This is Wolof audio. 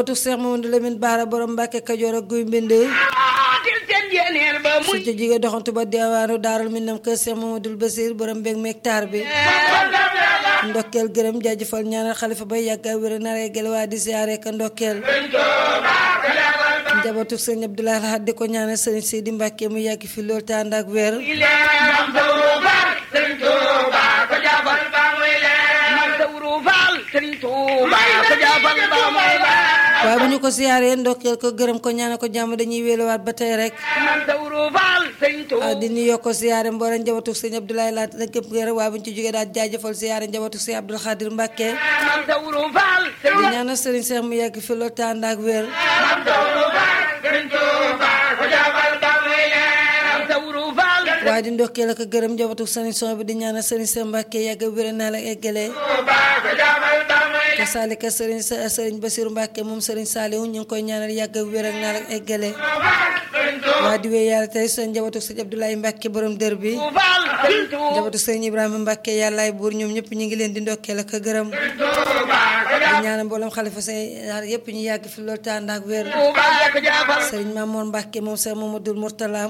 tu Seex Mamadu Lamin Baara borom Mbàkke Kajoor ak guy mbind su ci jigee doxantu ba diwaanu daarul minam kër Seex Mamadul Basiir borom mbég mektaar bi ndokkeel gërëm jaajëfal ñaanal xalifa bay yàgga wér naree gel waa di siyaare ka ndokkeel njabootu sëñ Abdoulaye Lahad di ko ñaanal sëriñ Sidi Mbàkke mu yàgg fi lool te ànd ak wér waaye bu ñu ko siyaaree ndokkeel ko gërëm ko ñaanal ko jàmm dañuy wéeluwaat ba tey rek di nuyoo ko siyaare mboolem njabootu sëñ Abdoulaye Lahad da képp gërëm waaye bu ñu ci jógee daal jaajëfal siyaare njabootu sëñ Abdul Xaadir Mbàkke di ñaanal sëriñ Seex mu yàgg fi lool te ànd ak wér waaye di ndokkee la ko gërëm njabootu sëriñ son bi di ñaanal sëriñ Seex Mbàkke yàgg wér naa la eggalee kasaalika sëriñ sëriñ Basiru Mbàkke moom sëriñ Saalihu ñu ngi koy ñaanal yàgg wér ak naa la eggalee waa di wéy yàlla tey seen njabootu sëñ Abdoulaye Mbàkke borom dër bi njabootu sëriñ Ibrahima Mbàkke yàllaay buur ñoom ñëpp ñu ngi leen di ndokkee la ko gërëm di ñaanal mboolem xalifa say yëpp ñu yàgg fi loolu tànd ak wér sëriñ Mamoor Mbàkke moom sëriñ Mamadul Murtala